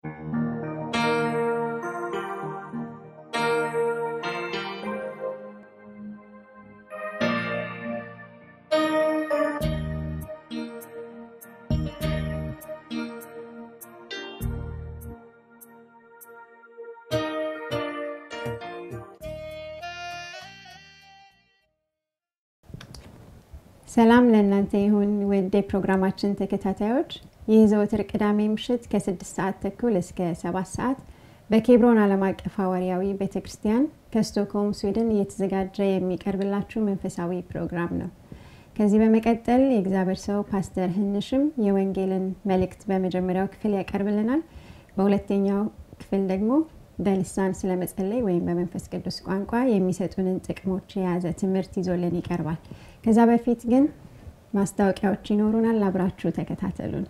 ሰላም ለእናንተ ይሁን ውድ የፕሮግራማችን ተከታታዮች። ይህ ዘወትር ቅዳሜ ምሽት ከስድስት ሰዓት ተኩል እስከ ሰባት ሰዓት በኬብሮን ዓለም አቀፍ ሐዋርያዊ ቤተ ክርስቲያን ከስቶክሆልም ስዊድን እየተዘጋጀ የሚቀርብላችሁ መንፈሳዊ ፕሮግራም ነው። ከዚህ በመቀጠል የእግዚአብሔር ሰው ፓስተር ህንሽም የወንጌልን መልእክት በመጀመሪያው ክፍል ያቀርብልናል። በሁለተኛው ክፍል ደግሞ በልሳን ስለመጸለይ ወይም በመንፈስ ቅዱስ ቋንቋ የሚሰጡንን ጥቅሞች የያዘ ትምህርት ይዞልን ይቀርባል። ከዛ በፊት ግን ማስታወቂያዎች ይኖሩናል። አብራችሁ ተከታተሉን።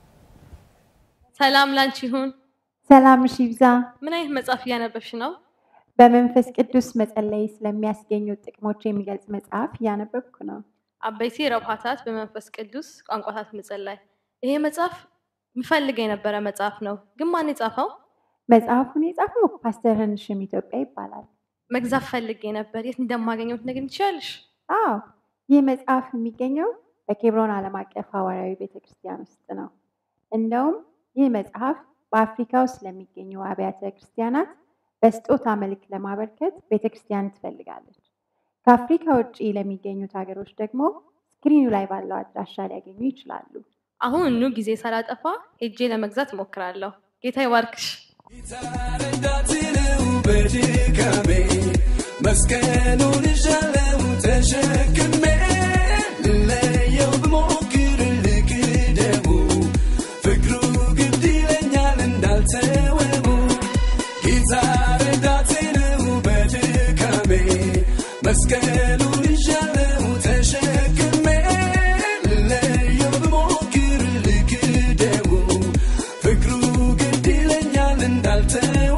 ሰላም ላንቺ ይሁን። ሰላምሽ ይብዛ። ምን አይነት መጽሐፍ እያነበብሽ ነው? በመንፈስ ቅዱስ መጸለይ ስለሚያስገኙ ጥቅሞች የሚገልጽ መጽሐፍ እያነበብኩ ነው። አበይቲ ረብሃታት በመንፈስ ቅዱስ ቋንቋታት መጸለይ። ይሄ መጽሐፍ ምፈልግ የነበረ መጽሐፍ ነው፣ ግን ማን የጻፈው? መጽሐፉን የጻፈው ፓስተር ህንሽም ኢትዮጵያ ይባላል። መግዛት ፈልጌ ነበር። የት እንደማገኘው ትነግሪኝ ትችያለሽ? አዎ ይህ መጽሐፍ የሚገኘው በኬብሮን ዓለም አቀፍ ሐዋርያዊ ቤተክርስቲያን ውስጥ ነው። እንደውም ይህ መጽሐፍ በአፍሪካ ውስጥ ለሚገኙ አብያተ ክርስቲያናት በስጦታ መልክ ለማበርከት ቤተክርስቲያን ትፈልጋለች። ከአፍሪካ ውጭ ለሚገኙት ሀገሮች ደግሞ ስክሪኑ ላይ ባለው አድራሻ ሊያገኙ ይችላሉ። አሁን ኑ ጊዜ ሳላጠፋ ሄጄ ለመግዛት እሞክራለሁ። ጌታ ይባርክሽ። እንዳትለው በድካሜ መስቀሉን ይዣለው ተሸክሜ ልለየው ብሞክር ልክደው ፍቅሩ ግድ ይለኛል እንዳልተወው ጌታ ረዳቴ ነው በድካሜ መስቀሉን ይዣለው ተሸክሜ ልለየው ብሞክር ልክደው ፍቅሩ ግድ ይለኛል እንዳልተወው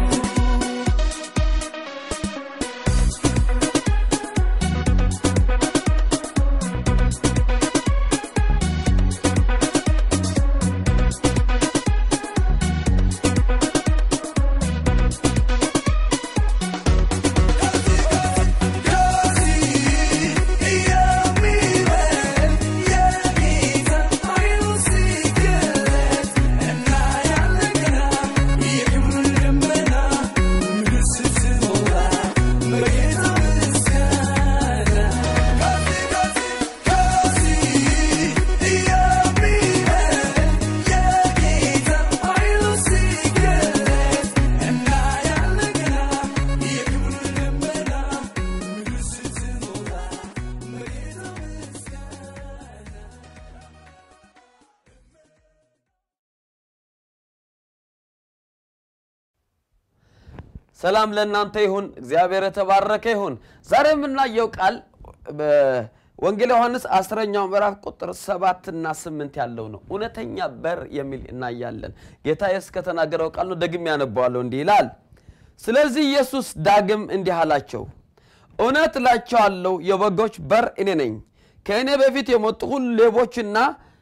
ሰላም ለእናንተ ይሁን። እግዚአብሔር የተባረከ ይሁን። ዛሬ የምናየው ቃል በወንጌል ዮሐንስ አስረኛው ምዕራፍ ቁጥር ሰባትና ስምንት ያለው ነው። እውነተኛ በር የሚል እናያለን። ጌታ ኢየሱስ ከተናገረው ቃል ነው። ደግሜ ያነበዋለሁ። እንዲህ ይላል፣ ስለዚህ ኢየሱስ ዳግም እንዲህ አላቸው፣ እውነት እላቸዋለሁ የበጎች በር እኔ ነኝ። ከእኔ በፊት የመጡ ሁሉ ሌቦችና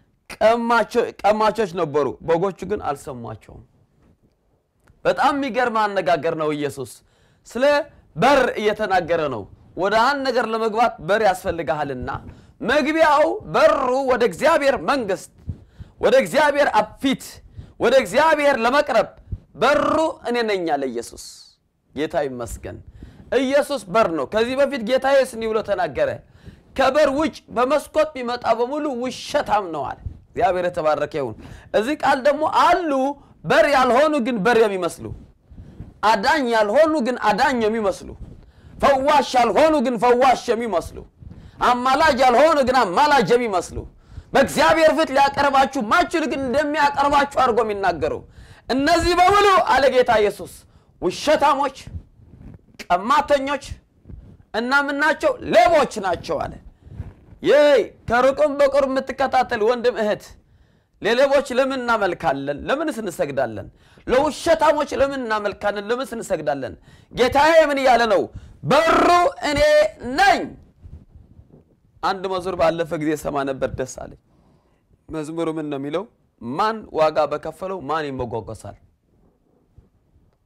ቀማቾች ነበሩ፣ በጎቹ ግን አልሰሟቸውም። በጣም የሚገርም አነጋገር ነው። ኢየሱስ ስለ በር እየተናገረ ነው። ወደ አንድ ነገር ለመግባት በር ያስፈልግሃልና መግቢያው በሩ ወደ እግዚአብሔር መንግስት፣ ወደ እግዚአብሔር አብ ፊት፣ ወደ እግዚአብሔር ለመቅረብ በሩ እኔ ነኝ አለ ኢየሱስ። ጌታ ይመስገን። ኢየሱስ በር ነው። ከዚህ በፊት ጌታ ኢየሱስ እንዲህ ብሎ ተናገረ፣ ከበር ውጭ በመስኮት ቢመጣ በሙሉ ውሸታም ነው አለ። እግዚአብሔር የተባረከ ይሁን። እዚህ ቃል ደግሞ አሉ በር ያልሆኑ ግን በር የሚመስሉ አዳኝ ያልሆኑ ግን አዳኝ የሚመስሉ ፈዋሽ ያልሆኑ ግን ፈዋሽ የሚመስሉ አማላጅ ያልሆኑ ግን አማላጅ የሚመስሉ በእግዚአብሔር ፊት ሊያቀርባችሁ ማችሉ ግን እንደሚያቀርባችሁ አድርጎ የሚናገሩ እነዚህ በሙሉ አለ ጌታ ኢየሱስ ውሸታሞች፣ ቀማተኞች እና ምናቸው ሌቦች ናቸው አለ። ይህ ከሩቅም በቅርብ የምትከታተል ወንድም እህት ለሌቦች ለምን እናመልካለን? ለምንስ እንሰግዳለን? ለውሸታሞች ለምን እናመልካለን? ለምንስ እንሰግዳለን? ጌታዬ ምን እያለ ነው? በሩ እኔ ነኝ። አንድ መዝሙር ባለፈ ጊዜ ሰማ ነበር፣ ደስ አለኝ። መዝሙሩ ምን ነው የሚለው? ማን ዋጋ በከፈለው ማን ይሞጓጎሳል?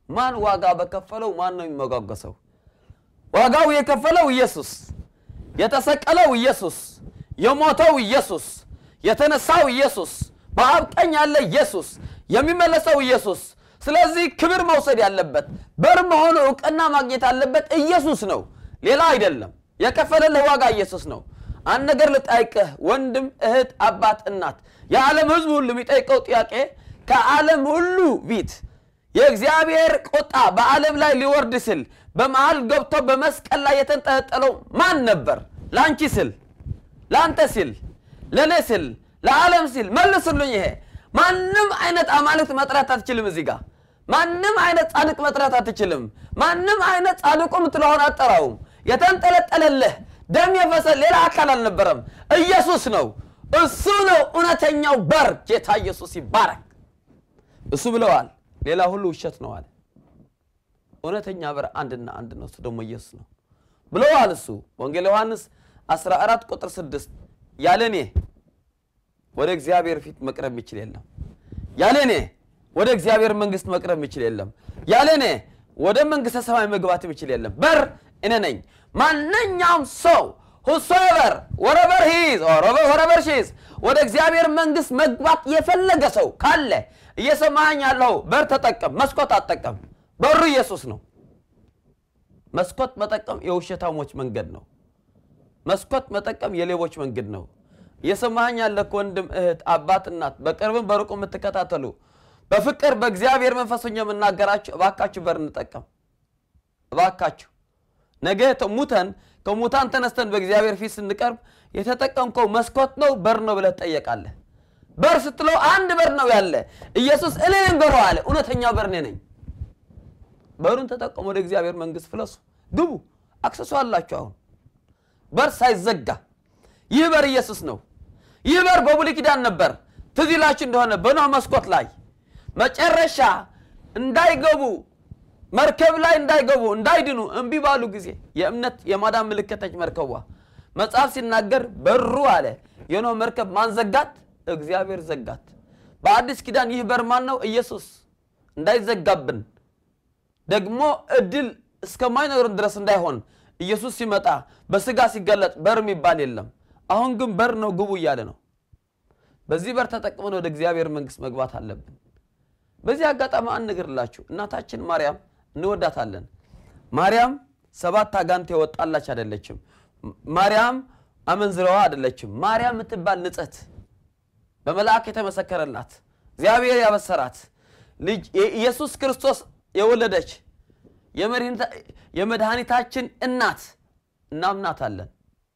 ማን ዋጋ በከፈለው ማን ነው የሚመጓገሰው? ዋጋው የከፈለው ኢየሱስ፣ የተሰቀለው ኢየሱስ፣ የሞተው ኢየሱስ፣ የተነሳው ኢየሱስ፣ በአብ ቀኝ ያለ ኢየሱስ፣ የሚመለሰው ኢየሱስ። ስለዚህ ክብር መውሰድ ያለበት በር መሆኑ እውቅና ማግኘት ያለበት ኢየሱስ ነው፣ ሌላ አይደለም። የከፈለልህ ዋጋ ኢየሱስ ነው። አንድ ነገር ልጠይቅህ ወንድም፣ እህት፣ አባት፣ እናት፣ የዓለም ሕዝብ ሁሉ የሚጠይቀው ጥያቄ ከዓለም ሁሉ ፊት የእግዚአብሔር ቁጣ በዓለም ላይ ሊወርድ ሲል በመሃል ገብቶ በመስቀል ላይ የተንጠለጠለው ማን ነበር? ለአንቺ ስል፣ ለአንተ ሲል፣ ለእኔ ሲል፣ ለዓለም ሲል መልሱልኝ። ይሄ ማንም አይነት አማልክት መጥራት አትችልም። እዚህ ጋር ማንም አይነት ጻድቅ መጥራት አትችልም። ማንም አይነት ጻድቁ የምትለውን አጠራውም። የተንጠለጠለልህ ደም የፈሰ ሌላ አካል አልነበረም፣ ኢየሱስ ነው። እሱ ነው እውነተኛው በር። ጌታ ኢየሱስ ይባረክ። እሱ ብለዋል፣ ሌላ ሁሉ ውሸት ነው አለ። እውነተኛ በር አንድና አንድ ነው፣ እሱ ደግሞ ኢየሱስ ነው ብለዋል። እሱ ወንጌል ዮሐንስ 14 ቁጥር 6 ያለ እኔ ወደ እግዚአብሔር ፊት መቅረብ የሚችል የለም፣ ያለ እኔ ወደ እግዚአብሔር መንግስት መቅረብ የሚችል የለም፣ ያለ እኔ ወደ መንግስተ ሰማይ መግባት የሚችል የለም። በር እኔ ነኝ። ማንኛውም ሰው ሁሶቨር ወረበር ሂዝ ወረበር ሺዝ ወደ እግዚአብሔር መንግስት መግባት የፈለገ ሰው ካለ እየሰማኝ ያለው በር ተጠቀም፣ መስኮት አጠቀም። በሩ ኢየሱስ ነው። መስኮት መጠቀም የውሸታሞች መንገድ ነው። መስኮት መጠቀም የሌቦች መንገድ ነው። እየሰማኝ ያለ ወንድም፣ እህት፣ አባት፣ እናት በቅርብም በሩቁ የምትከታተሉ በፍቅር በእግዚአብሔር መንፈሰኛ የምናገራችሁ እባካችሁ በር እንጠቀም። እባካችሁ ነገ ሙተን ከሙታን ተነስተን በእግዚአብሔር ፊት ስንቀርብ የተጠቀምከው መስኮት ነው በር ነው ብለህ ትጠየቃለህ። በር ስትለው አንድ በር ነው ያለ ኢየሱስ እኔ ነኝ በሩ አለ። እውነተኛ በር እኔ ነኝ። በሩን ተጠቀሙ፣ ወደ እግዚአብሔር መንግስት ፍለሱ፣ ግቡ። አክሰሱ አላችሁ። አሁን በር ሳይዘጋ ይህ በር ኢየሱስ ነው። ይህ በር በብሉይ ኪዳን ነበር። ትዝ ይላችሁ እንደሆነ በኖህ መስኮት ላይ መጨረሻ እንዳይገቡ መርከብ ላይ እንዳይገቡ እንዳይድኑ እምቢ ባሉ ጊዜ የእምነት የማዳን ምልክተች መርከቧ መጽሐፍ ሲናገር በሩ አለ የኖህ መርከብ ማን ዘጋት? እግዚአብሔር ዘጋት። በአዲስ ኪዳን ይህ በር ማን ነው? ኢየሱስ። እንዳይዘጋብን ደግሞ እድል እስከማይኖርን ድረስ እንዳይሆን ኢየሱስ ሲመጣ በስጋ ሲገለጥ በር የሚባል የለም። አሁን ግን በር ነው ግቡ እያለ ነው። በዚህ በር ተጠቅመን ወደ እግዚአብሔር መንግስት መግባት አለብን። በዚህ አጋጣሚ አንድ ነገር እላችሁ እናታችን ማርያም እንወዳታለን። ማርያም ሰባት አጋንንት የወጣላች አይደለችም። ማርያም አመንዝረዋ አይደለችም። ማርያም የምትባል ንጽሕት በመልአክ የተመሰከረላት እግዚአብሔር ያበሰራት ልጅ የኢየሱስ ክርስቶስ የወለደች የመድኃኒታችን እናት እናምናታለን።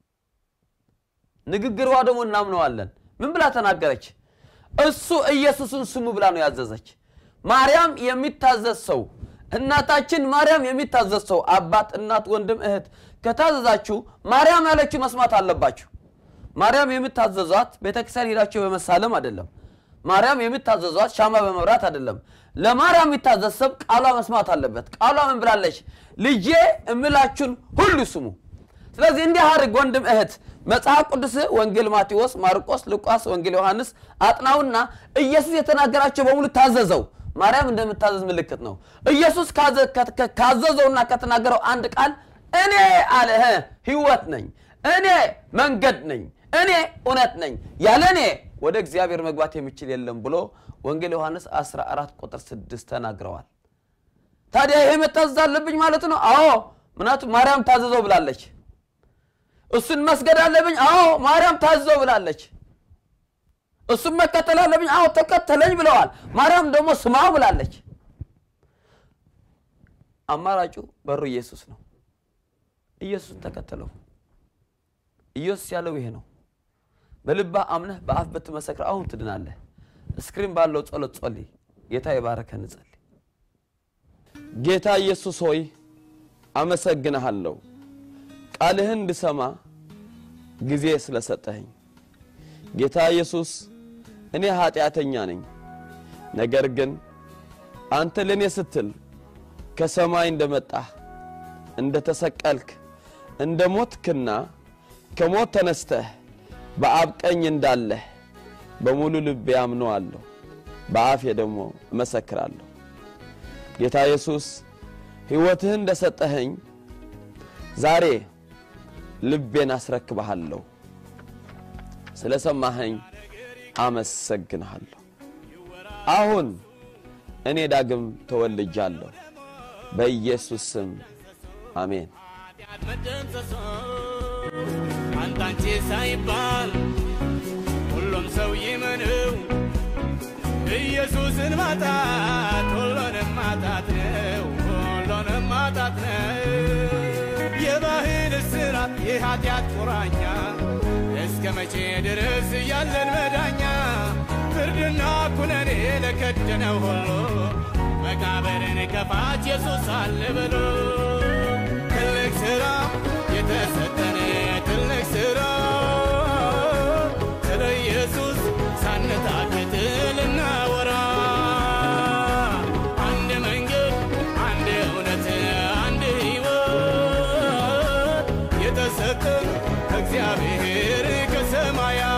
ንግግሯ ደግሞ እናምነዋለን። ምን ብላ ተናገረች? እሱ ኢየሱስን ስሙ ብላ ነው ያዘዘች። ማርያም የሚታዘዝ ሰው እናታችን ማርያም የሚታዘዝ ሰው አባት፣ እናት፣ ወንድም፣ እህት ከታዘዛችሁ ማርያም ያለችው መስማት አለባችሁ። ማርያም የምታዘዟት ቤተክርስቲያን ሄዳችሁ በመሳለም አይደለም። ማርያም የምታዘዟት ሻማ በመብራት አይደለም። ለማርያም የሚታዘዝ ሰብ ቃሏ መስማት አለበት። ቃሏ ምን ብላለች? ልጄ እምላችሁን ሁሉ ስሙ። ስለዚህ እንዲህ አድርግ ወንድም እህት፣ መጽሐፍ ቅዱስ ወንጌል ማቴዎስ፣ ማርቆስ፣ ሉቃስ፣ ወንጌል ዮሐንስ አጥናውና ኢየሱስ የተናገራቸው በሙሉ ታዘዘው። ማርያም እንደምታዘዝ ምልክት ነው። ኢየሱስ ካዘዘውና ከተናገረው አንድ ቃል እኔ አለ ሕይወት ነኝ፣ እኔ መንገድ ነኝ፣ እኔ እውነት ነኝ፣ ያለ እኔ ወደ እግዚአብሔር መግባት የሚችል የለም ብሎ ወንጌል ዮሐንስ 14 ቁጥር 6 ተናግረዋል። ታዲያ ይሄ መታዘዝ አለብኝ ማለት ነው? አዎ፣ ምክንያቱም ማርያም ታዘዘው ብላለች። እሱን መስገድ አለብኝ? አዎ፣ ማርያም ታዘዘው ብላለች። እሱም መከተል አለብኝ? አዎ፣ ተከተለኝ ብለዋል። ማርያም ደግሞ ስማው ብላለች። አማራጩ በሩ ኢየሱስ ነው። ኢየሱስን ተከተለው። ኢየሱስ ያለው ይሄ ነው። በልባ አምነህ በአፍ ብትመሰክር አሁን ትድናለህ። እስክሪን ባለው ጸሎት ጸልይ። ጌታ የባረከን እንጸልይ። ጌታ ኢየሱስ ሆይ አመሰግንሃለሁ፣ ቃልህን እንድሰማ ጊዜ ስለሰጠኸኝ። ጌታ ኢየሱስ እኔ ኃጢአተኛ ነኝ፣ ነገር ግን አንተ ለእኔ ስትል ከሰማይ እንደመጣህ እንደ ተሰቀልክ እንደ ሞትክና ከሞት ተነስተህ በአብ ቀኝ እንዳለህ በሙሉ ልቤ አምነዋለሁ፣ በአፌ ደግሞ እመሰክራለሁ። ጌታ ኢየሱስ ሕይወትህን እንደሰጠኸኝ ዛሬ ልቤን አስረክብሃለሁ። ስለ ሰማኸኝ አመሰግንሃለሁ። አሁን እኔ ዳግም ተወልጃለሁ። በኢየሱስ ስም አሜን። ኃጢአት መደምሰሶ አንታንቼ ሳይባል ሁሉም ሰው ይመነው ኢየሱስን ማጣት ሁሉንም ማጣት ነው፣ ሁሉንም ማጣት ነው። የባህል እስራት የኃጢአት ቁራኛ እስከ መቼ ድረስ ያለን መዳኛ ፍርድና ኩነኔ ለከደነው ሁሉ መቃብርን ከፋች ኢየሱስ አለ ብሎ ትልቅ ሥራ የተሰጠን ትልቅ ሥራ ስለ ኢየሱስ ሳንታክት ልናወራ አንድ መንገድ፣ አንድ እውነት፣ አንድ ሕይወት የተሰጠን ከእግዚአብሔር ከሰማያት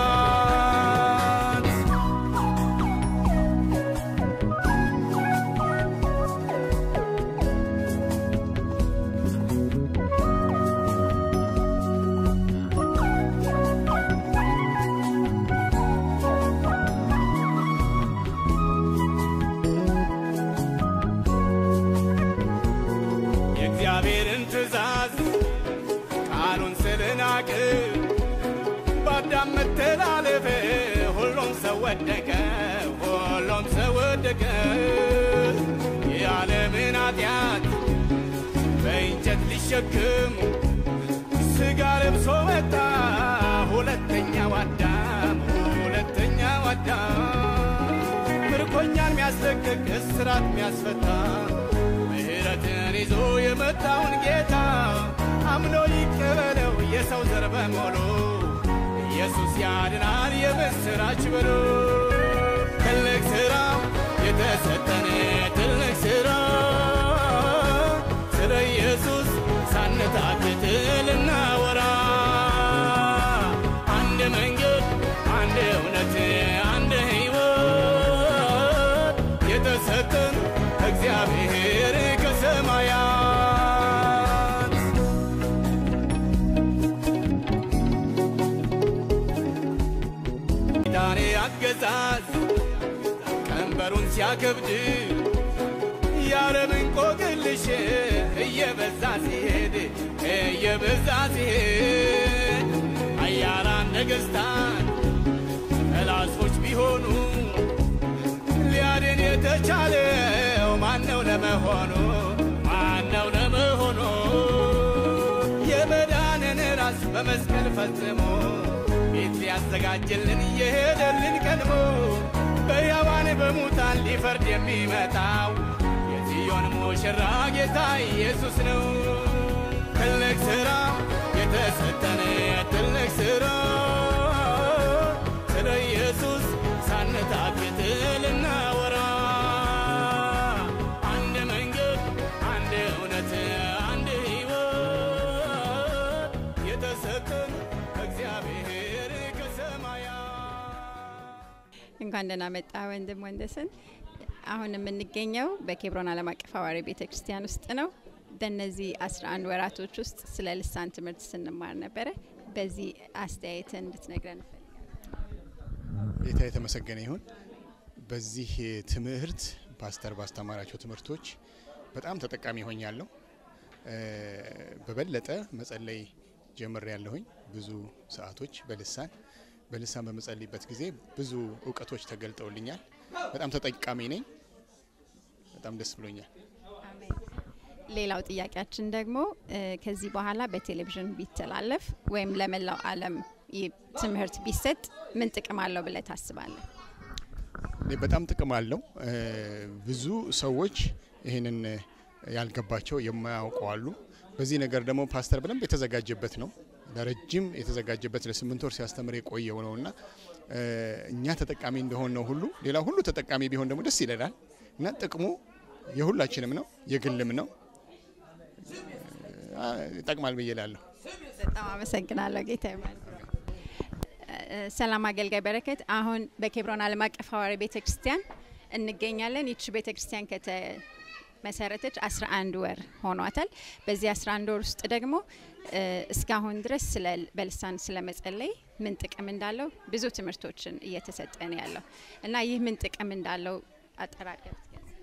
የእግዚአብሔርን ትእዛዝ ቃሉን ስለናቅ በአዳም መተላለፍ ሁሉም ሰው ወደቀ፣ ሁሉም ሰው ወደቀ። የዓለምን ኃጢአት በእንጨት ሊሸክም ሥጋ ለብሶ መጣ ሁለተኛው አዳም፣ ሁለተኛው አዳም ምርኮኛን የሚያስለቅቅ እስራት የሚያስፈታ ምሕረትን ይዞ የመጣውን ጌታ አምኖ ይቀበለው የሰው ዘር በሙሉ ኢየሱስ ያድናል የምስራች ብሎ ትልቅ ሥራ የተሰጠን ትልቅ ሥራ ስለ ኢየሱስ ሳንታክት ልናወራ አንድ መንገድ፣ አንድ እውነት፣ አንድ ሕይወት የተሰጠን እግዚአብሔር ከሰማያት ዳኔ አገዛዝ ቀንበሩን ሲያከብድ የዓለምን ቆቅልሽ እየበዛ ሲሄድ እየበዛ ሲሄድ አያላን ነገሥታት ጠላቶች ቢሆኑ ሊያድን የተቻለው ማነው ለመሆኑ ማነው ለመሆኑ የመዳንን ራስ በመስቀል ፈጽሞ ቤት ሊያዘጋጅልን እየሄደልን ቀድሞ በሕያዋን በሙታን ሊፈርድ የሚመጣው የጽዮን ሙሽራ ጌታ ኢየሱስ ነው። ትልቅ ሥራ የተሰጠን ትልቅ ሥራ ስለ ኢየሱስ ሳንታክት ልናወራ አንድ መንገድ፣ አንድ እውነት፣ አንድ ሕይወት የተሰጠን እግዚአብሔር ከሰማያት እንኳን ደህና መጣ ወንድም ወንደሰን። አሁን የምንገኘው በኬብሮን ዓለም አቀፍ ሐዋርያዊ ቤተ ክርስቲያን ውስጥ ነው። በእነዚህ 11 ወራቶች ውስጥ ስለ ልሳን ትምህርት ስንማር ነበረ። በዚህ አስተያየትን እንድትነግረን እንፈልጋለን። ጌታ የተመሰገነ ይሁን። በዚህ ትምህርት ፓስተር ባስተማራቸው ትምህርቶች በጣም ተጠቃሚ ሆኛለሁ። እ፣ በበለጠ መጸለይ ጀምር ያለሁኝ ብዙ ሰዓቶች በልሳን በልሳን በመጸልይበት ጊዜ ብዙ እውቀቶች ተገልጠውልኛል። በጣም ተጠቃሚ ነኝ። በጣም ደስ ብሎኛል። ሌላው ጥያቄያችን ደግሞ እ፣ ከዚህ በኋላ በቴሌቪዥን ቢተላለፍ ወይም ለመላው ዓለም ይህ ትምህርት ቢሰጥ ምን ጥቅም አለው ብለህ ታስባለህ? እኔ በጣም ጥቅም አለው። እ፣ ብዙ ሰዎች ይህንን ያልገባቸው የማያውቁ አሉ። በዚህ ነገር ደግሞ ፓስተር በደንብ የተዘጋጀበት ነው። ለረጅም የተዘጋጀበት ለስምንት ወር ሲያስተምር የቆየው ነው እና እ፣ እኛ ተጠቃሚ እንደሆን ነው ሁሉ ሌላ ሁሉ ተጠቃሚ ቢሆን ደግሞ ደስ ይለናል እና ጥቅሙ የሁላችንም ነው፣ የግልም ነው። እ፣ ይጠቅማል ብዬ እላለሁ። በጣም አመሰግናለሁ ጌታ ይባርክ። እ፣ ሰላም አገልጋይ በረከት፣ አሁን በኬብሮን ዓለም አቀፍ ሐዋርያዊ ቤተ ክርስቲያን እንገኛለን። ይቺ ቤተ ክርስቲያን ከተመሰረተች 11 ወር ሆኗታል። በዚህ 11 ወር ውስጥ ደግሞ እ፣ እስካሁን ድረስ ስለ በልሳን ስለ መጸለይ ምን ጥቅም እንዳለው ብዙ ትምህርቶችን እየተሰጠ ነው ያለው እና ይህ ምን ጥቅም እንዳለው አጠራቀም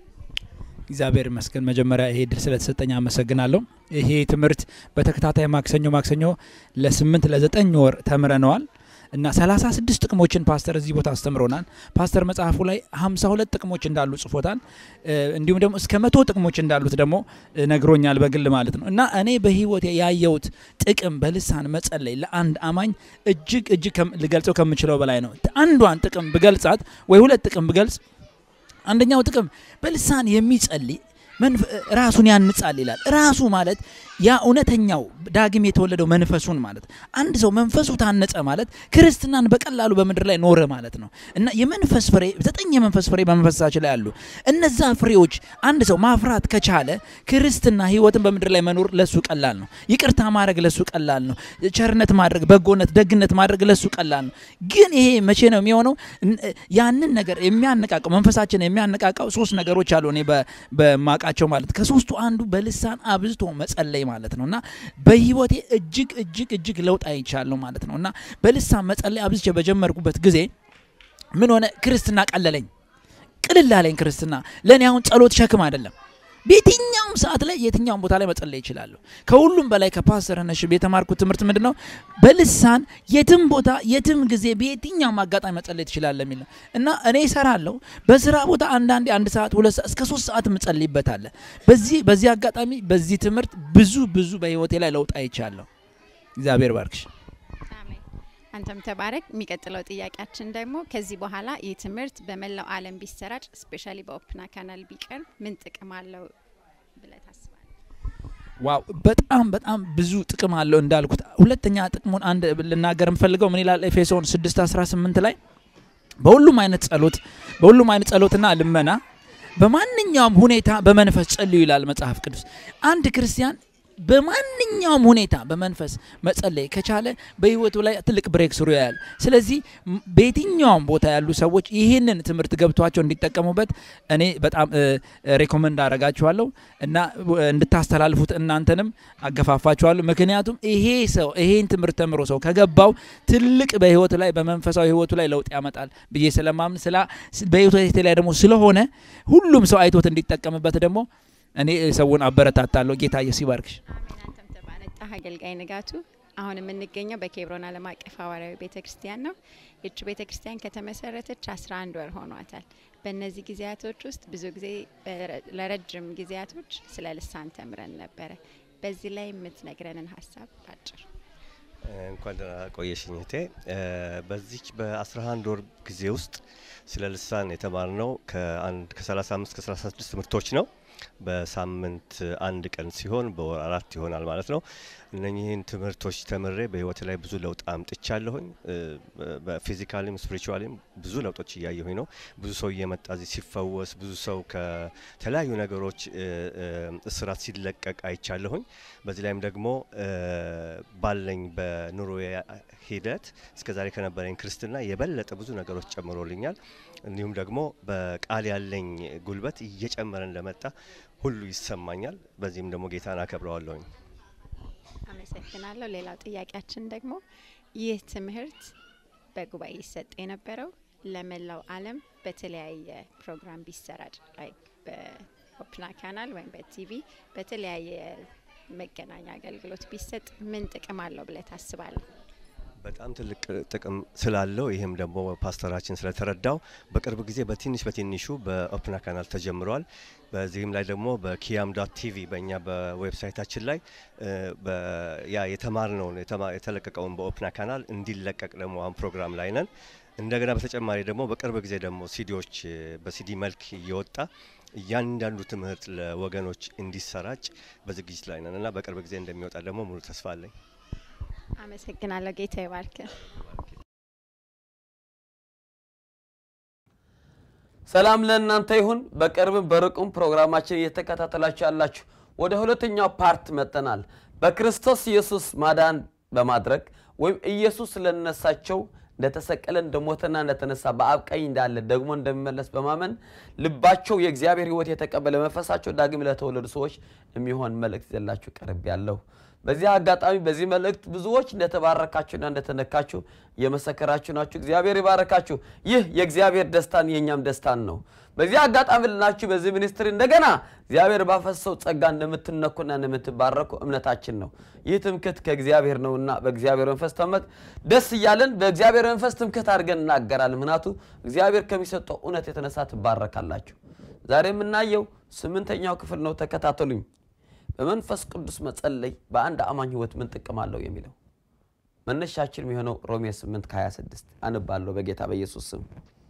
እግዚአብሔር ይመስገን። መጀመሪያ ይሄ ድል ስለተሰጠኝ አመሰግናለሁ። ይሄ ትምህርት በተከታታይ ማክሰኞ ማክሰኞ ለስምንት ለዘጠኝ ወር ተምረነዋል እና ሰላሳ ስድስት ጥቅሞችን ፓስተር እዚህ ቦታ አስተምሮናል። ፓስተር መጽሐፉ ላይ ሀምሳ ሁለት ጥቅሞች እንዳሉ ጽፎታል። እ፣ እንዲሁም ደግሞ እስከ መቶ ጥቅሞች እንዳሉት ደግሞ እ፣ ነግሮኛል በግል ማለት ነው እና እኔ በህይወት ያየሁት ጥቅም በልሳን መጸለይ ለአንድ አማኝ እጅግ እጅግ ከም- ልገልጸው ከምችለው በላይ ነው። አንዷን ጥቅም ብገልጻት ወይ ሁለት ጥቅም ብገልጽ አንደኛው ጥቅም በልሳን የሚጸልይ መንፈ- ራሱን ያንጻል ይላል። ራሱ ማለት ያ እውነተኛው ዳግም የተወለደው መንፈሱን ማለት አንድ ሰው መንፈሱ ታነጸ ማለት ክርስትናን በቀላሉ በምድር ላይ ኖረ ማለት ነው እና የመንፈስ ፍሬ ዘጠኝ የመንፈስ ፍሬ በመንፈሳችን ላይ አሉ። እነዛ ፍሬዎች አንድ ሰው ማፍራት ከቻለ ክርስትና ህይወትን በምድር ላይ መኖር ለሱ ቀላል ነው። ይቅርታ ማድረግ ለሱ ቀላል ነው። ቸርነት ማድረግ፣ በጎነት፣ ደግነት ማድረግ ለሱ ቀላል ነው። ግን ይሄ መቼ ነው የሚሆነው? እን- ያንን ነገር የሚያነቃቀው መንፈሳችን የሚያነቃቃው ሶስት ነገሮች አሉ። እኔ በ- በማቃቸው ማለት ከሶስቱ አንዱ በልሳን አብዝቶ መጸለይ ማለት ነው እና በህይወቴ እጅግ እጅግ እጅግ ለውጥ አይቻለሁ ማለት ነው እና በልሳን መጸለይ አብዝቼ በጀመርኩበት ጊዜ ምን ሆነ? ክርስትና ቀለለኝ፣ ቅልል አለኝ። ክርስትና ለእኔ አሁን ጸሎት ሸክም አይደለም። በየትኛውም ሰዓት ላይ የትኛውም ቦታ ላይ መጸለይ ይችላለሁ። ከሁሉም በላይ ከፓስተር ነሽም የተማርኩት ትምህርት ምንድን ነው? በልሳን የትም ቦታ የትም ጊዜ በየትኛውም አጋጣሚ መጸለይ ትችላለህ የሚል ነው እና እኔ እሰራለሁ በስራ ቦታ አንዳንዴ አንድ ሰዓት ሁለት ሰዓት እስከ ሶስት ሰዓት ምጸልይበታለ። በዚህ በዚህ አጋጣሚ በዚህ ትምህርት ብዙ ብዙ በህይወቴ ላይ ለውጥ አይቻለሁ። እግዚአብሔር ባርክሽ። አሜን። አንተም ተባረክ። የሚቀጥለው ጥያቄያችን ደግሞ ከዚህ በኋላ ይህ ትምህርት በመላው ዓለም ቢሰራጭ ስፔሻሊ በኦፕና ካናል ቢቀርብ ምን ጥቅም አለው ብለህ ታስባለህ? ዋው በጣም በጣም ብዙ ጥቅም አለው እንዳልኩት። ሁለተኛ ጥቅሙን አንድ ልናገር የምፈልገው ምን ይላል ኤፌሶን 6 18 ላይ በሁሉም አይነት ጸሎት በሁሉም አይነት ጸሎትና ልመና በማንኛውም ሁኔታ በመንፈስ ጸልዩ ይላል መጽሐፍ ቅዱስ። አንድ ክርስቲያን በማንኛውም ሁኔታ በመንፈስ መጸለይ ከቻለ በህይወቱ ላይ ትልቅ ብሬክ ስሩ ያያል። ስለዚህ ም- በየትኛውም ቦታ ያሉ ሰዎች ይህንን ትምህርት ገብቷቸው እንዲጠቀሙበት እኔ በጣም እ፣ ሬኮመንድ አረጋችኋለሁ እና እ፣ እንድታስተላልፉት እናንተንም አገፋፋችኋለሁ። ምክንያቱም ይሄ ሰው ይሄን ትምህርት ተምሮ ሰው ከገባው ትልቅ በህይወቱ ላይ በመንፈሳዊ ህይወቱ ላይ ለውጥ ያመጣል ብዬ ስለማምን ስላ በህይወቱ ላይ ደግሞ ስለሆነ ሁሉም ሰው አይቶት እንዲጠቀምበት ደግሞ እኔ ሰውን አበረታታለሁ። ጌታ ኢየሱስ ይባርክሽ። አሜን። አንተም ተባረክ። አገልጋይ ንጋቱ አሁን የምንገኘው በኬብሮን ዓለም አቀፍ ሐዋርያዊ ቤተ ክርስቲያን ነው። ይቺ ቤተ ክርስቲያን ከተመሰረተች 11 ወር ሆኗታል። በእነዚህ ጊዜያቶች ውስጥ ብዙ ጊዜ በረ- ለረጅም ጊዜያቶች ስለ ልሳን ተምረን ነበረ። በዚህ ላይ የምትነግረንን ሀሳብ ባጭር እንኳን ደህና ቆየሽኝ እህቴ። እ፣ በዚች በ11 ወር ጊዜ ውስጥ ስለ ልሳን የተማርነው ከአንድ ከ35 ከ36 ትምህርቶች ነው። በሳምንት አንድ ቀን ሲሆን በወር አራት ይሆናል ማለት ነው። እነኚህን ትምህርቶች ተምሬ በህይወት ላይ ብዙ ለውጥ አምጥቻለሁኝ። እ፣ በ- በፊዚካሊም ስፒሪቹዋሊም ብዙ ለውጦች እያየሁኝ ነው። ብዙ ሰው እየመጣ እዚህ ሲፈወስ፣ ብዙ ሰው ከተለያዩ ነገሮች እ፣ እ፣ እስራት ሲለቀቅ አይቻለሁኝ። በዚህ ላይም ደግሞ እ፣ ባለኝ በኑሮ ሂደት እስከዛሬ ከነበረኝ ክርስትና የበለጠ ብዙ ነገሮች ጨምሮልኛል። እንዲሁም ደግሞ በቃል ያለኝ ጉልበት እየጨመረ እንደመጣ ሁሉ ይሰማኛል። በዚህም ደግሞ ጌታን አከብረዋለሁኝ። አመሰግናለሁ። ሌላው ጥያቄያችን ደግሞ ይህ ትምህርት በጉባኤ ይሰጥ የነበረው ለመላው ዓለም በተለያየ ፕሮግራም ቢሰራጭ ላይክ በኦፕና ካናል ወይም በቲቪ በተለያየ መገናኛ አገልግሎት ቢሰጥ ምን ጥቅም አለው ብለህ ታስባለህ? በጣም ትልቅ ጥቅም ስላለው ይህም ደግሞ ፓስተራችን ስለተረዳው በቅርብ ጊዜ በትንሽ በትንሹ በኦፕና ካናል ተጀምሯል። በዚህም ላይ ደግሞ በኪያም ዶት ቲቪ በእኛ በዌብሳይታችን ላይ እ፣ በ- ያ የተማርነውን የተማ- የተለቀቀውን በኦፕና ካናል እንዲለቀቅ ደግሞ አሁን ፕሮግራም ላይ ነን። እንደገና በተጨማሪ ደግሞ በቅርብ ጊዜ ደግሞ ሲዲዎች እ፣ በሲዲ መልክ እየወጣ እያንዳንዱ ትምህርት ለወገኖች እንዲሰራጭ በዝግጅት ላይ ነን እና በቅርብ ጊዜ እንደሚወጣ ደግሞ ሙሉ ተስፋ አለኝ። አመሰግናለሁ። ጌታ ይባርክ። ሰላም ለእናንተ ይሁን። በቅርብም በርቁም ፕሮግራማችን እየተከታተላችሁ ያላችሁ ወደ ሁለተኛው ፓርት መጠናል። በክርስቶስ ኢየሱስ ማዳን በማድረግ ወይም ኢየሱስ ለነሳቸው እንደተሰቀለ እንደሞተና እንደተነሳ በአብ ቀኝ እንዳለ ደግሞ እንደሚመለስ በማመን ልባቸው የእግዚአብሔር ሕይወት የተቀበለ መንፈሳቸው ዳግም ለተወለዱ ሰዎች የሚሆን መልእክት ይዘላችሁ ቀርብ ያለሁ። በዚህ አጋጣሚ በዚህ መልእክት ብዙዎች እንደተባረካችሁና እንደተነካችሁ እየመሰከራችሁ ናችሁ። እግዚአብሔር ይባረካችሁ። ይህ የእግዚአብሔር ደስታን የእኛም ደስታን ነው። በዚህ አጋጣሚ ልናችሁ በዚህ ሚኒስትሪ እንደገና እግዚአብሔር ባፈሰው ጸጋ እንደምትነኩና እንደምትባረኩ እምነታችን ነው። ይህ ትምክህት ከእግዚአብሔር ነውና በእግዚአብሔር መንፈስ ተመክ ደስ እያለን በእግዚአብሔር መንፈስ ትምክህት አድርገን እናገራለን። ምክንያቱ እግዚአብሔር ከሚሰጠው እውነት የተነሳ ትባረካላችሁ። ዛሬ የምናየው ስምንተኛው ክፍል ነው። ተከታተሉኝ። በመንፈስ ቅዱስ መጸለይ በአንድ አማኝ ህይወት ምን ጥቅም አለው የሚለው መነሻችን የሚሆነው ሮሜ 8 ከ26 አንባለሁ በጌታ በኢየሱስ ስም።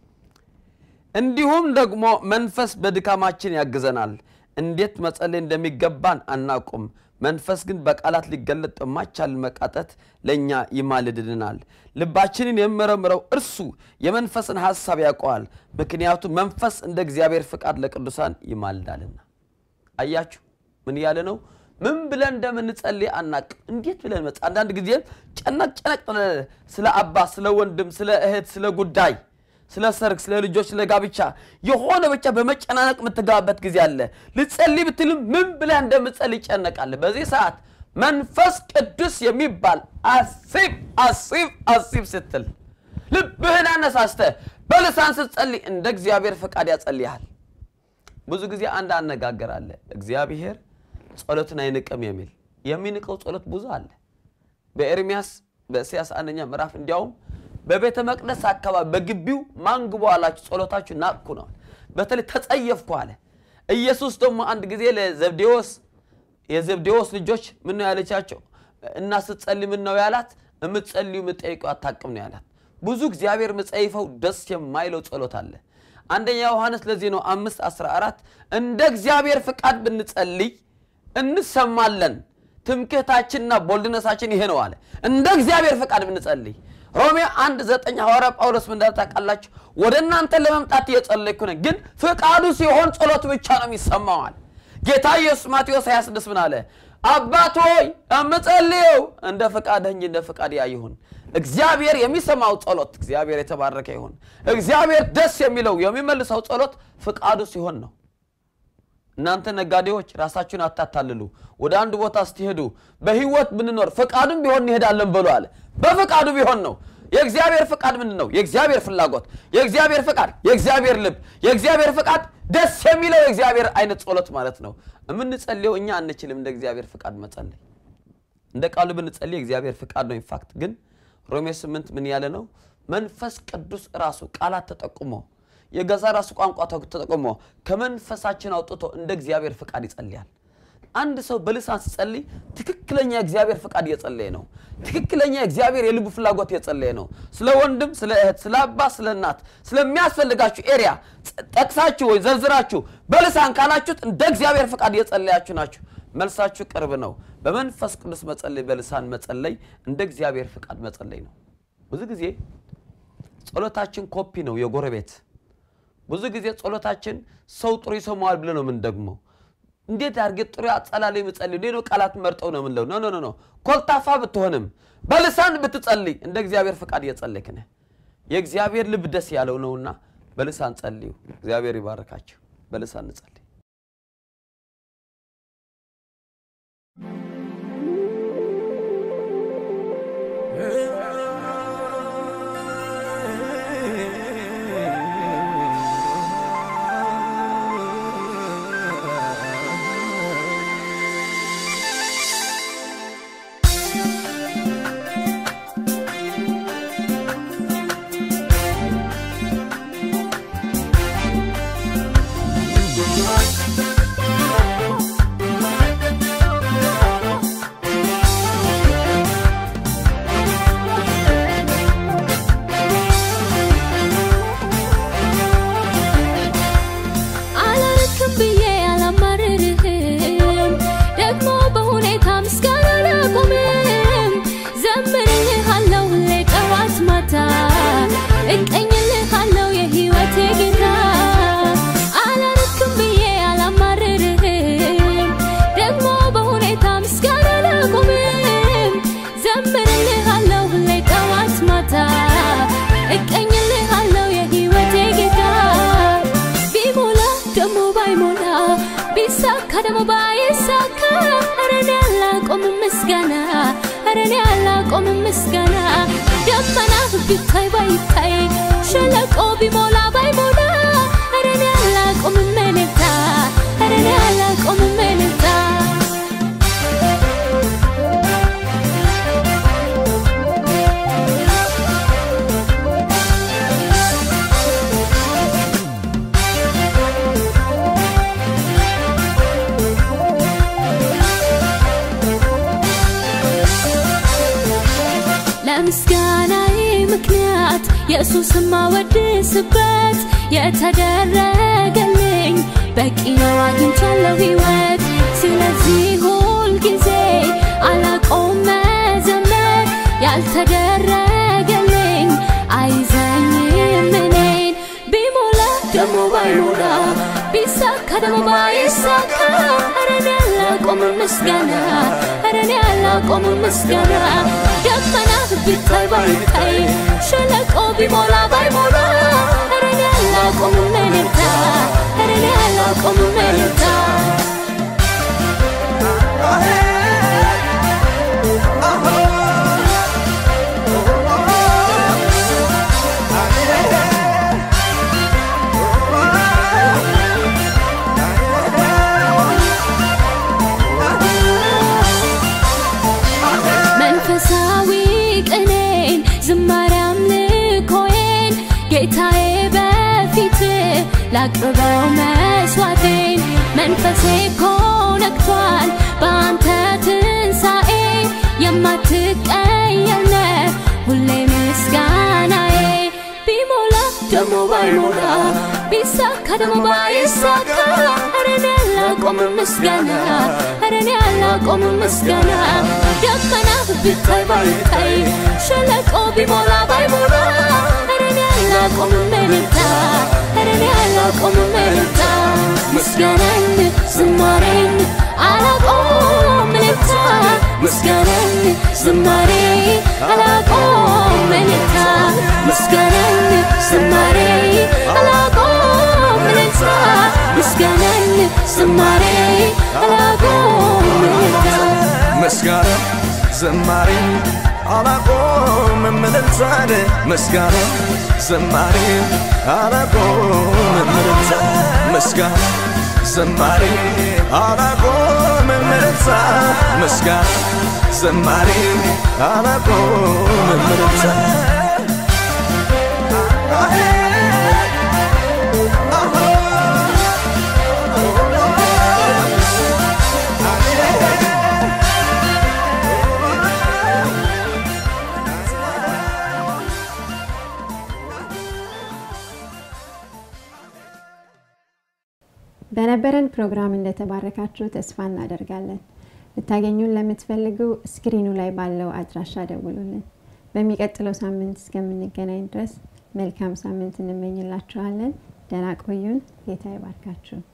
እንዲሁም ደግሞ መንፈስ በድካማችን ያግዘናል። እንዴት መጸለይ እንደሚገባን አናውቅም። መንፈስ ግን በቃላት ሊገለጥ በማይቻል መቃተት ለእኛ ይማልድልናል። ልባችንን የሚመረምረው እርሱ የመንፈስን ሐሳብ ያውቀዋል፣ ምክንያቱም መንፈስ እንደ እግዚአብሔር ፍቃድ ለቅዱሳን ይማልዳልና። አያችሁ ምን እያለ ነው? ምን ብለን እንደምንጸልይ አናቅም። እንዴት ብለን መጽ አንዳንድ ጊዜ ጨነቅ ጨነቅ ስለ አባት፣ ስለ ወንድም፣ ስለ እህት፣ ስለ ጉዳይ፣ ስለ ሰርግ፣ ስለ ልጆች፣ ስለ ጋብቻ የሆነ ብቻ በመጨናነቅ የምትገባበት ጊዜ አለ። ልጸልይ ብትልም ምን ብለን እንደምጸልይ ይጨነቃለ። በዚህ ሰዓት መንፈስ ቅዱስ የሚባል አሲብ አሲብ አሲብ ስትል ልብህን አነሳስተ በልሳን ስትጸልይ እንደ እግዚአብሔር ፈቃድ ያጸልያል። ብዙ ጊዜ አንድ አነጋገር አለ። እግዚአብሔር ጸሎትን አይንቅም የሚል የሚንቀው ጸሎት ብዙ አለ። በኤርሚያስ በኢሳያስ አንደኛ ምዕራፍ እንዲያውም በቤተ መቅደስ አካባቢ በግቢው ማንግቦ አላችሁ ጸሎታችሁ ናቅኩ ነው። በተለይ ተጸየፍኩ አለ። ኢየሱስ ደግሞ አንድ ጊዜ ለዘብዴዎስ የዘብዴዎስ ልጆች ምን ነው ያለቻቸው እና ስትጸልይ ምን ነው ያላት? የምትጸልዩ የምትጠይቀው አታቅም ነው ያላት። ብዙ እግዚአብሔር ምጸይፈው ደስ የማይለው ጸሎት አለ። አንደኛ ዮሐንስ ለዚህ ነው አምስት አስራ አራት እንደ እግዚአብሔር ፍቃድ ብንጸልይ እንሰማለን፣ ትምክህታችንና ቦልድነሳችን ይሄ ነው አለ። እንደ እግዚአብሔር ፍቃድ ብንጸልይ ሮሜ አንድ ዘጠኝ ሐዋርያ ጳውሎስ ምን እንዳለ ታውቃላችሁ? ወደ እናንተ ለመምጣት እየጸለይኩ ነኝ፣ ግን ፍቃዱ ሲሆን ጸሎት ብቻ ነው የሚሰማዋል። ጌታ ኢየሱስ ማቴዎስ 26 ምን አለ? አባት ሆይ የምጸልየው እንደ ፈቃድህ እንጂ እንደ ፈቃድ ይሁን። እግዚአብሔር የሚሰማው ጸሎት እግዚአብሔር የተባረከ ይሁን። እግዚአብሔር ደስ የሚለው የሚመልሰው ጸሎት ፍቃዱ ሲሆን ነው። እናንተ ነጋዴዎች ራሳችሁን አታታልሉ። ወደ አንድ ቦታ ስትሄዱ በህይወት ብንኖር ፈቃዱም ቢሆን እንሄዳለን በሉ አለ። በፈቃዱ ቢሆን ነው። የእግዚአብሔር ፍቃድ ምንድን ነው? የእግዚአብሔር ፍላጎት፣ የእግዚአብሔር ፍቃድ፣ የእግዚአብሔር ልብ፣ የእግዚአብሔር ፍቃድ ደስ የሚለው የእግዚአብሔር አይነት ጸሎት ማለት ነው። የምንጸልየው እኛ አንችልም እንደ እግዚአብሔር ፍቃድ መጸለይ። እንደ ቃሉ ብንጸልይ የእግዚአብሔር ፍቃድ ነው። ኢንፋክት ግን ሮሜ ስምንት ምን ያለ ነው? መንፈስ ቅዱስ ራሱ ቃላት ተጠቁሞ የገዛ ራሱ ቋንቋ ተጠቁሞ ከመንፈሳችን አውጥቶ እንደ እግዚአብሔር ፍቃድ ይጸልያል። አንድ ሰው በልሳን ሲጸልይ ትክክለኛ የእግዚአብሔር ፍቃድ እየጸለየ ነው። ትክክለኛ የእግዚአብሔር የልቡ ፍላጎት እየጸለየ ነው። ስለ ወንድም፣ ስለ እህት፣ ስለ አባት፣ ስለ እናት ስለሚያስፈልጋችሁ ኤሪያ ጠቅሳችሁ ወይ ዘርዝራችሁ በልሳን ካላችሁት እንደ እግዚአብሔር ፍቃድ እየጸለያችሁ ናችሁ። መልሳችሁ ቅርብ ነው። በመንፈስ ቅዱስ መጸለይ፣ በልሳን መጸለይ እንደ እግዚአብሔር ፍቃድ መጸለይ ነው። ብዙ ጊዜ ጸሎታችን ኮፒ ነው የጎረቤት ብዙ ጊዜ ጸሎታችን ሰው ጥሩ ይሰማዋል ብለ ነው ምን ደግሞ እንዴት አድርጌ ጥሩ አጸላለይ ምጸልይ እንዴ ነው ቃላት መርጠው ነው ምንለው ኖ ኖ ኖ ኮልታፋ ብትሆንም በልሳን ብትጸልይ እንደ እግዚአብሔር ፍቃድ እየጸለይክ ነህ የእግዚአብሔር ልብ ደስ ያለው ነውና በልሳን ጸልዩ እግዚአብሔር ይባርካችሁ በልሳን እንጸልይ ♪ ቢሳካ ደግሞ ባይሳካ ኧረ እኔ አላቆምም ምስጋና ኧረ እኔ አላቆምም ምስጋና ደመና ቢታይ ባይታይ ሸለቆ ቢሞላ ባይሞላ ኧረ እኔ አላቆምም እልልታ ኧረ እኔ አላቆምም እልልታ ለምስጋናዬ ምክንያት ኢየሱስን ማወድስበት የተደረገልኝ በቂ ነው አግኝቻለሁ ሕይወት ስለዚህ ሁል ጊዜ አላቆም መዘመር ያልተደረገልኝ አይዘኝም እኔን ቢሞላ ደግሞ ባይሞላ ቢሳካ ደግሞ ባይሳካ ኧረ እኔ አላቆምም ምስጋና ኧረ እኔ አላቆምም ምስጋና ደመና ቢታይ ባይታይ ሸለቆ ቢሞላ ባይሞላ ኧረ እኔ አላቆምም እልልታ ኧረ እኔ አላቆምም እልልታ መንፈሳዊ ቅኔን ዝማሬ አምልኮዬን ጌታዬ በፊት ላቅርበው መስዋዕቴን መንፈሴ ኮነክቷል በአንተ ትንሣኤ የማትቀየር ነህ ሁሌ ምስጋናዬ ቢሞላ ደግሞ ባይሞላ ቢሳካ ደግሞ ባይሳካ ኧረ እኔ አላቆምም ምስጋና ኧረ እኔ አላቆምም ምስጋና ደመና ቢታይ ባይታይ ሸለቆ ቢሞላ ባይሞላ ኧረ እኔ አላቆምም እልልታ ኧረ እኔ አላቆምም እልልታ ምስጋናን ዝማሬን አላቆም እልልታ ምስጋናን ዝማሬ አላቆም እልልታ ምስጋናን ዝማሬ አላቆም እልልታ ምስጋናን ዝማሬ አላቆም እልልታ ምስጋና ዝማሬ አላቆምም እልልታን ምስጋና ዝማሬ አላቆምም እልልታ ምስጋና ዝማሬ አላቆምም እልልታ ምስጋና ዝማሬ አላቆምም እልልታ በነበረን ፕሮግራም እንደተባረካችሁ ተስፋ እናደርጋለን። ልታገኙን ለምትፈልጉ ስክሪኑ ላይ ባለው አድራሻ ደውሉልን። በሚቀጥለው ሳምንት እስከምንገናኝ ድረስ መልካም ሳምንት እንመኝላችኋለን። ደህና ቆዩን። ጌታ ይባርካችሁ።